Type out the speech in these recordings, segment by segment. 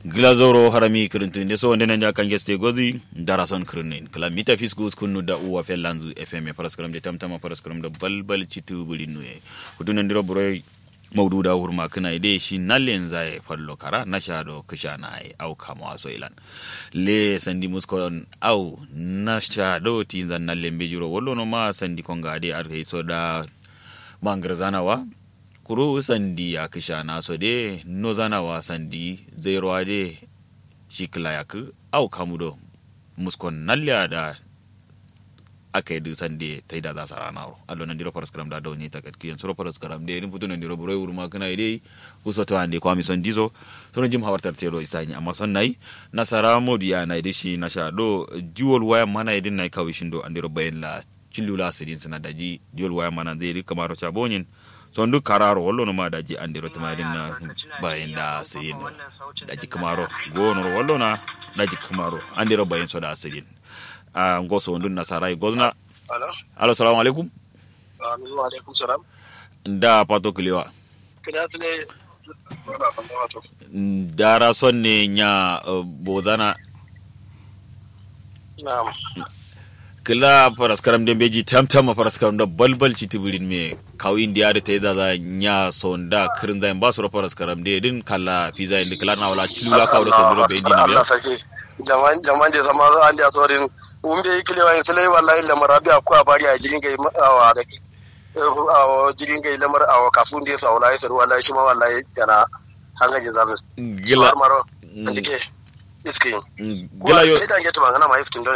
glazoro harami kirintin so wonde nan kan geste gozi darason kirinin kala mita fiskus kunnu da uwa fellanzu fm paraskram de tamtama paraskram da balbal citu bulinu e hudunan ndiro buro maudu da hurma kana ide shi nallen zai fallo kara na shado kisha na ai au kama waso ilan le sandi muskon au na shado tinzan nallen bejiro wallo no ma sandi konga ade ar so da mangarzanawa kuro sandi ya kisha na so de no zanawa sandi zai ruwa de shi kila ya ku au kamudo muskon nalya da aka yi dusan da ta yi da za su rana ro allo nan diro paras karam da da wani ta katki yan suro paras karam da irin putu nan diro buroi urma kana ide uso to ande kwami son dizo to jim hawartar tero isani amma son nai nasara modi ya na ide shi na sha do jiwol waya mana idin nai kawi shindo andiro bayan la chillula sidin sana daji jiwol waya mana zai rika maro chabonin son duk kararo wallo no ma daji andiro tuma idin na bayan da sidin daji kamaro gonoro wallo na daji kamaro andiro bayan so da sidin a ngoso wondun nasarai gozna Alo. alo salamu alaikum Wa alaikum salam. da pato kulewa Kida tule wala ban wato. dara sonne nya uh, bozana Na'am. kila paraskaram den beji tamtama paraskaram da balbal citibirin me kawi indiya da ta yi zaza nya sonda kirin zayin ba su ra paraskaram de din kala pizza indi kala na wala cilu la kawo da sondoro be indi na Allah biya sake. Jaman jaman je sama zo andi asorin umbe ikile wa sele wallahi la marabi aku abari a jirin gai awa da awa jirin gai lamar awa kafun da to wallahi sai wallahi shi ma wallahi yana hanga je zamu. gila maro. Ndike iskin. gila yo Sai dan geto bangana ma iskin don.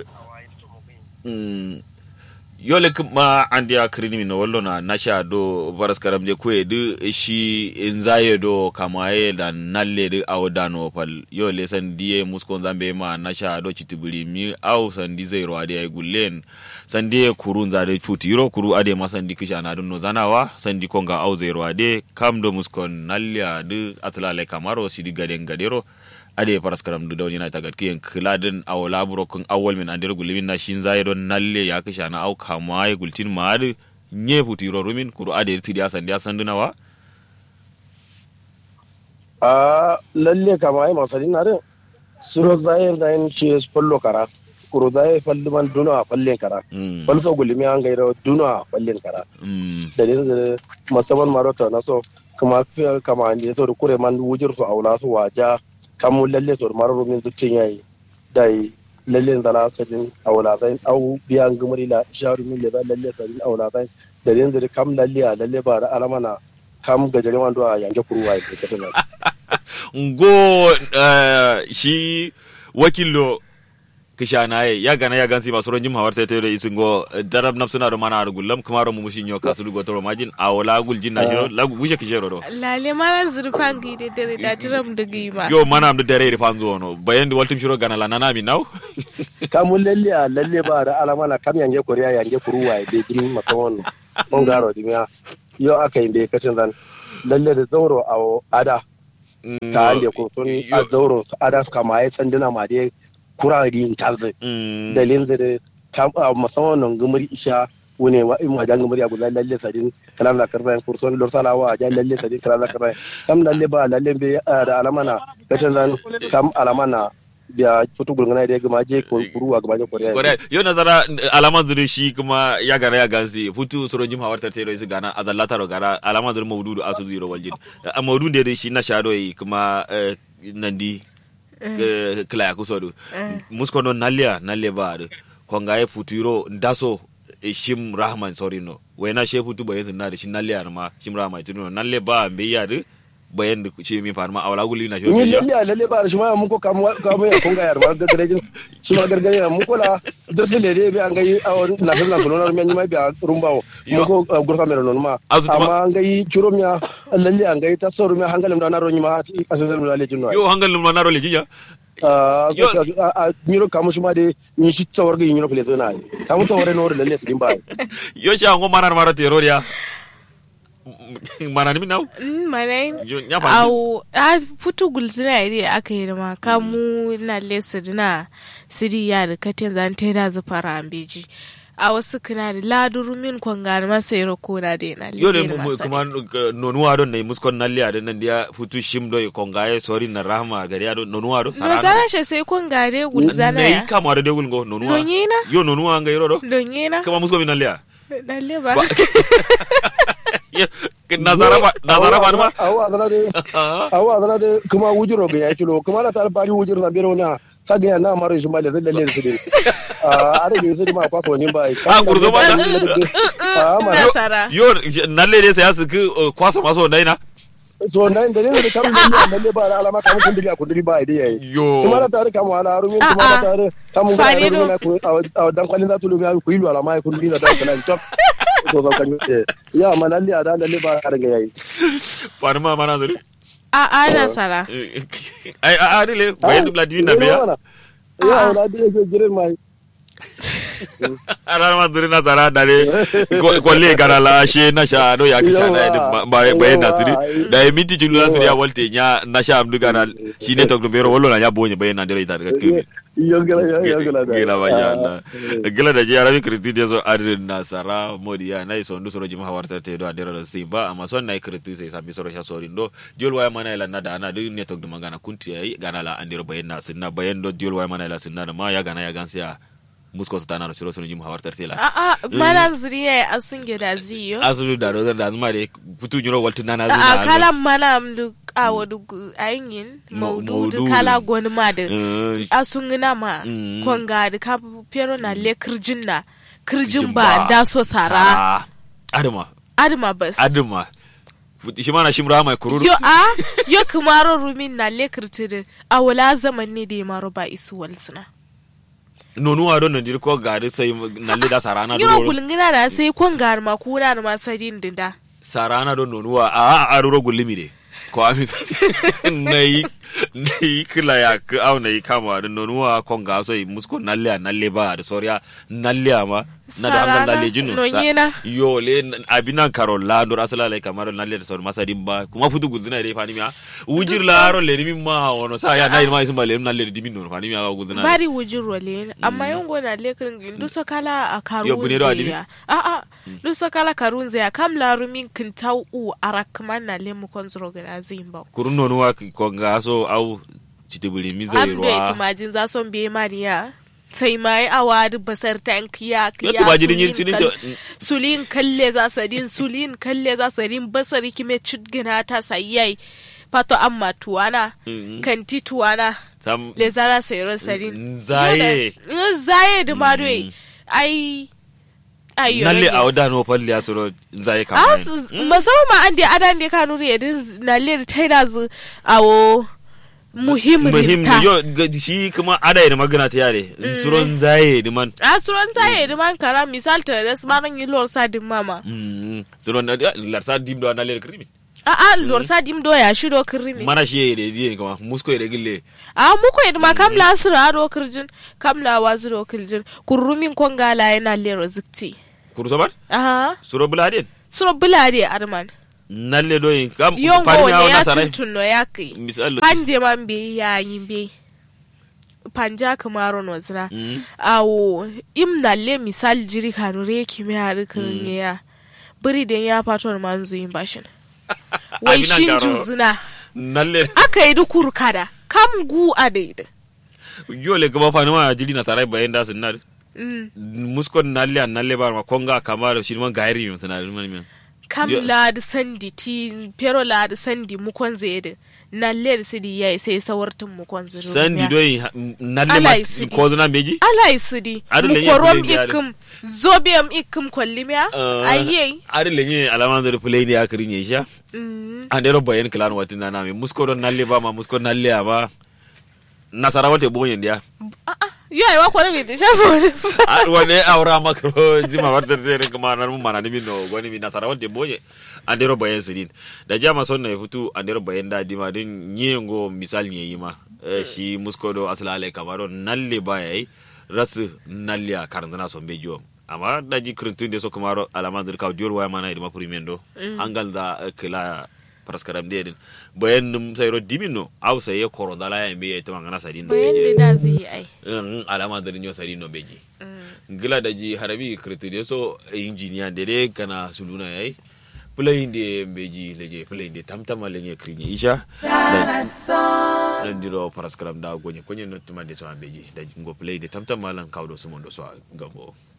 Mm, yole ma andi a kirini mi no wallo na nasha do paraskaram je kwe du shi inzaye do kamaye da nalle du aw dano pal yole san diye muskon zambe ma nasha do chitibuli mi aw san di zero ade ay gullen san diye kurun zade chuti yiro kuru ade ma san di kisha na dun no zanawa san di konga aw zero ade kam do muskon nalle du atlale kamaro sidi gaden gadero ade paraskaram du dawni na tagat kiyen kiladin aw laburo kun awol min andir gulimin na shin zai don nalle ya kisha na au kama ya gultin maadu nye futiro rumin kuru ade tidi asan dia sandunawa a lalle kama ai masali na rin suro zayen zayen shi fallo kara kuro zaye falli man duno a fallen kara mm falso gulimi an gairo duno a fallen kara mm da ne da masaban marota na so kuma kama ne so da kure man wujir su aula su waja kamu lalle so da mararo min zuccin yayi dai lalle da la sadin aula zain au biyan gumuri la sharu min da lalle sadin aula zain da ne da kam lalle a lalle ba da alamana kam gajere man do a yanke kuruwa ya ke tana ngo eh, shi wakillo kisha na ye ya gana ya gansi masu ronjim hawar ta da isin go eh, darab nafsuna do mana ar gullam kuma ro mushin yo kasulu go toro majin awla gul jin na shiro lagu guje kishero do lale maran zurfan gide dare da tiram da gima yo mana am da dare ri fanzo no bayan di waltum shiro gana la nana mi naw kamun lalle a lalle ba da alamana kam yange koriya yange kuruwa ya bai girin makawon on garo dimiya yau aka yi bai kacin zan lalle da zauro a ada ta hande kurtun a zauro ada suka ma ya sanduna ma dai kura rin talzi Mm. da linzi da kam- a musamman nan gumuri isha wune wa in wajen gumuri a gudan lalle sadin kalam da karzan kurtun lorsalawa a jan lalle sadin kalam da karzan kam lalle ba lalle bai da alamana kacin zan kam alamana biya tutu gurgana da ya gama je kuru a gaba je koriya Kore, yo nazara alaman zuri shi kuma ya gana ya gansi futu soro jim hawar tarte ro gana azallata ro gara alaman zuri mawdudu asu ziro waljin a mawdun de shi na shado yi kuma eh, nandi eh, kila ya kusodu musko no nalia nalle ba do konga e futuro ndaso eh, shim rahman sorino wena she futu bayen na da shi nalle ma shim rahman tuno nalle ba be ya de bayen da shi mi farma awala guli na shi ni ya lalle a lalle ba da shi ma mun ko kamu kamu ya kunga yar ma gargarejin shi ma gargare ya mun kola dirsi le de bi an gai a na na kuno na men ma bi a rumbawo mun ko gurfa mero non ma Azu tuma- amma an gai churo miya lalle an gai ta soru miya hangalim da na ro ma asan da lalle jinno yo hangal num na ro le jinya a yo- a miro kamu shi ma de ni shi tawar ga yino pele zona kamu tawar no lalle su ba yo shi ango manar mara teroriya mana nimi naw Mm, manai yo nya fa au a futu gulzina ide aka yi ma kamu na lesa dina siri ya da katin zan ta da zufara ambeji a wasu kana da laduru min kwangana masa yaro kona da yana yo ne lele mu- masa kuma uh, nonuwa don ne muskon nalliya don nan dia futu shim do kongaye sori na rahma gari ado nonuwa do no zara shi sai kwangare gulzana ne ya kama da degul go nonuwa Nonyina? yo nonuwa ngai rodo donye na kama musko min nalliya lalle ba Ba- Yo, nazara ba nazara ba ma awa adana de awa adana de kuma wujiro ga ya kilo kuma na tar bari wujiro na biro na saga ya na maro ismail zai lalle su din a are ga su ma kwa ko nin bai Ah, gurzo ba da- a ma nasara yo nalle de sai asu kwaso maso dai na so nan da ne da kam da ne lalle ba da alama kam kun diliya kun dili ba idai yayi yo kuma na tar kam wala rumin Ah, kuma na ah. tar kam ga Fare rumin do. na ku a dan kwalin za tu lu ga ku ilu alama kun dili da kana top to zo kan ya ma lalle a da lalle ba ga yayi wani ma mana zuri a a nasara ai a adile bayan dubla dimin na biya ya wala da yake girin mai ara ma zuri na zara dare kwalle gara la she na sha do ya kisha na Yawa, ba bayan na yawa, suri ai. da ya minti julu na suri ya Yawa. walte nya na sha amdu gara shi ne tok bero wallo na ya bonye bayan na dare ita daga kimi yongala yongala da gila ba ya Allah gila da ji arabi kriti de so adrin na sara modiya na iso ndu soro jima hawarta te do adira do simba amma son na kriti sai sabi soro sha sori ndo diol waya mana ila na da ana du ne tok de magana kunti yayi gana la andiro bayan na sinna bayan do diol waya mana ila sinna da ma ya gana ya gansiya musko su tana da soro soro jima hawarta te la a a mana zuriya a sun gida ziyo asulu da do da zuma de putu nyuro waltu nana a zuna kala mana amdu a wadu ayin Mo- maududu maududu. kala gwani ma da Eh, a sun gina ma Mm. kwanga da ka pero na le kirjin na kirjin Kirjin ba ba. da so sara sara adama adama bas adama Futi- shi mana shimra mai kururu yo a yo kumaro rumin na le kirtiri a wala zaman ne da ya maro ba isu walsuna nonu ado nan dir ko gari sai nalle da sarana do yiro kulngina da sai kwanga ma kuna da ma sadin dinda sarana do nonu wa a a ro gulimi de ko ami nei nei kila ya ka au nei kama da nonu wa ko ga so i musko nalle a nalle ba da soriya nalle ma na da hangal Sarana, nalle jinu nonyena. yo le abinan karo la do asala le kamar nalle da sor masadin ba kuma futu guzina de fani miya wujir la ro le mi ma wono sa ya nai ma isma le nalle de dimin no fani miya ga guzina bari wujin role amma yongo na le kirin dusa kala a Yo, karun bune do adibi? zeya a a dusa kala karun zeya kam la rumin kintau u arakman na le mu konzro gana zimba kurun nonu wa ko ga so au citibuli mi zai am be ruwa tumajin za son be mariya sai mai awadi basar tank ya Yo, kiya tumajin yin sulin sinin kal- to- sulin kalle za sadin sulin kalle za sadin basari kime chudgina ta sayai pato amma tuwana Mhm. kanti tuwana sam le zara sayro sadin Nzaye. Yoda- nzaye da madoi ai ai nalle yorege. a wada no falli asuro zai Ah, kama su- musamman ma an da adan da kanu re din nalle da taida zu awo muhim muhim rinta yo ga- shi kuma ada da magana ta yare suron zaye da man a suran zaye da man kara misal ta da smaran yi lor sa din mama Mm, suron da larsa dim do nalle da krimi a a lor sa dim do ya shi do kirimi mana shi da diye kama musko da gille a muko idma kam la sira do kirjin kam la wazu do kirjin kurrumin kongala yana lero zikti kurso ban aha suro buladen suro bulade arman nalle do yin kam yongo fari ne na ya sarai tuntuno ya kai misal panje man be yayin be panja kamaro no zira Mm. awo im na le misal jiri kanu re kimi har kan ya biri den ya fato man zuyin bashin wai Abinan shin garo. juzuna nalle aka yi dukur kada kam gu a daidai yo le gaba fani ma jili na sarai bayan da sun na Mm. musko nalle an nalle ba ma konga kamar shi man gairi mi sana man mi kam Yeah. la da sandi ti pero la da sandi mukon zede na le da sidi yayi sai sawartin mukon zede sandi do yin nalle Ala ma isidi. ko zuna meji ala isidi Adu mu lenye korom kule biya da. ikim zobiyam ikim kollimiya ayyei ari lenye alaman zari play ne akari ne sha Mm. an dero bayan klan watin na nami musko don nalle ba ma musko nalle ama nasara wate bonyen dia Ah, ah, yo ai wa kore mi te shafo ar wane awra makro jima warta tere kuma nan mun mana nimi no gwani mi nasara wate bonye an dero bayan sidin da jama son na futu an dero bayan da dima din nyengo misal nye yima Eh, shi musko do asla ale kamaro nalle ba yayi rasu nalle a karantana son bejo amma da ji krintun de so kamaro alaman zari kaw diol waya mana idima primendo angal da eh, kila praskaram de din bayan num sayro dimino aw saye korodala ya mbe ya tama ngana sadin no bayan da beje da zai yi ai in alama da nyo sari no beji gila da ji harabi kirti de so injiniya de de kana suluna yayi play de beji leje play de tamtama lenye krinye isha nan diro paraskram da gonye konye no tuma de so beji da jingo play de tamtama lan kawdo sumondo so gambo